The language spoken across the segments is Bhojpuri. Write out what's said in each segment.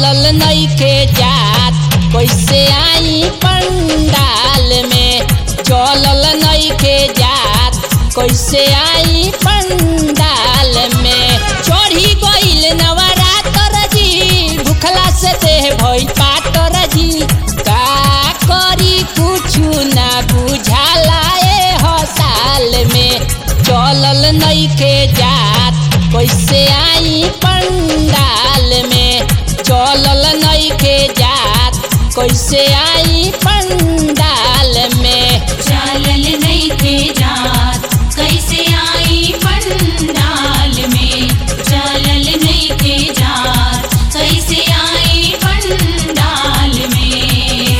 चलल नइखे जात कैसे आई पंडाल में चलल नइखे जात कैसे आई पंडाल में चढ़ी गइल नवरातर जी भूखला से देह भई पातर जी का करी कुछु ना बुझाला ए हसाल में चलल नइखे जात कैसे आई पंडाल में चलल नइखे जात कैसे आई पंडाल में चलल नइखे जात कैसे आई पंडाल में चलल नइखे जात कैसे आई पंडाल में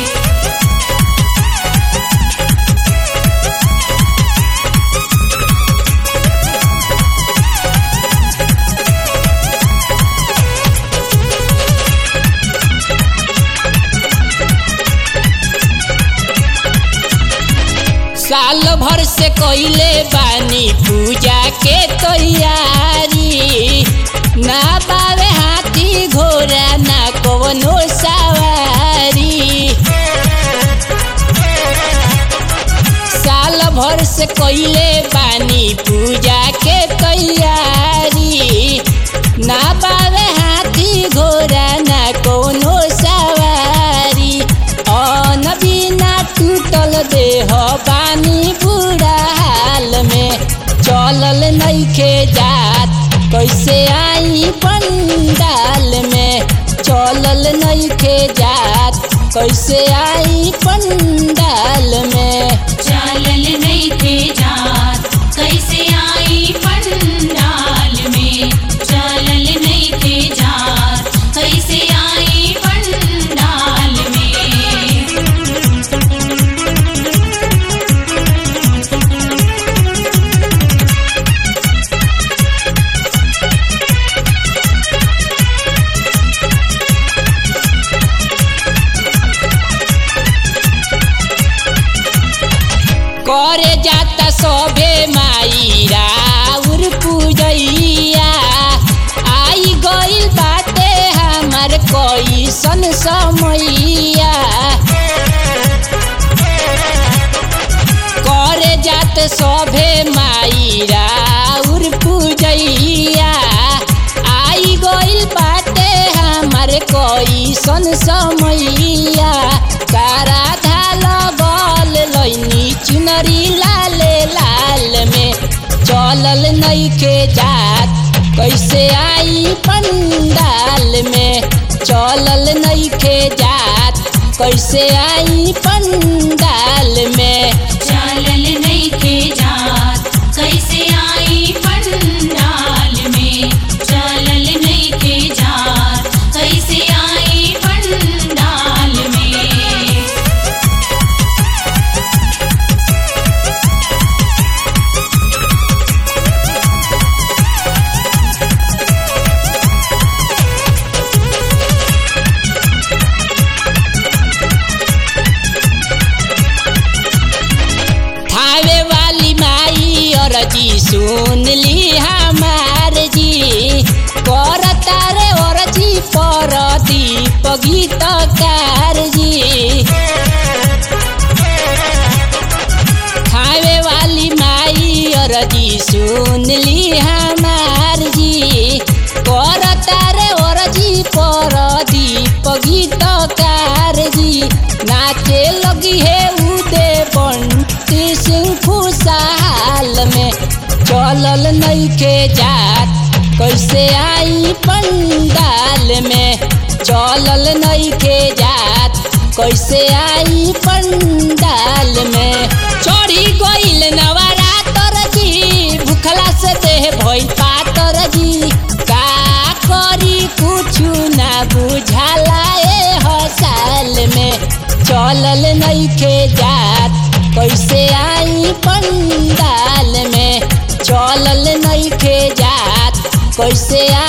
साल भर से कइले बानी पूजा के तैयारी ना पावे हाथी घोड़ा ना कवनो सवारी साल भर से कइले बानी पूजा के तैयारी ना पावे हाथी घोड़ा ना कोनो सवारी अन बिना टूटल देह बानी बुरा हाल में चलल नइखे जात कैसे आई पंडाल में चलल नइखे जात कैसे आई पंडाल में चलल नइखे जात कैसे आई पंडाल में चलल नइखे जात कैसे आई पंडाल में करे जाता सबे माई राउर पूजैया आई गइल बाटे हमार कैसन समैया करे जात सभे माई राउर पूजैया आई गइल बाटे हमार कैसन समैया तारा धाल गल लैनी चुनरी लाले लाल में चलल नइखे जात कैसे आई पंडाल में चलल नइखे जात कैसे आई पंडाल में चलल नइखे जात कैसे आई पंडाल में चलल नइखे जात कैसे आई पंडाल में थावे वाली माई और जी सुन ली हमार जी कर तारे और जी पर दीप गीतकार जी थावे वाली माई और जी सुन ली हमार जी कर तारे और जी पर दीप गीतकार जी नाचे लगी है उदे बंटी सिंह खुशहाल में चलल नइखे जात कैसे आई पंडाल में चलल नइखे जात कैसे आई पंडाल में चढ़ी गइल नवरातर जी भूखला से देह भई पातर जी का करी कुछु ना बुझाला ए हसाल में चलल नइखे जात कैसे आई पंडाल में चलल नइखे जात कैसे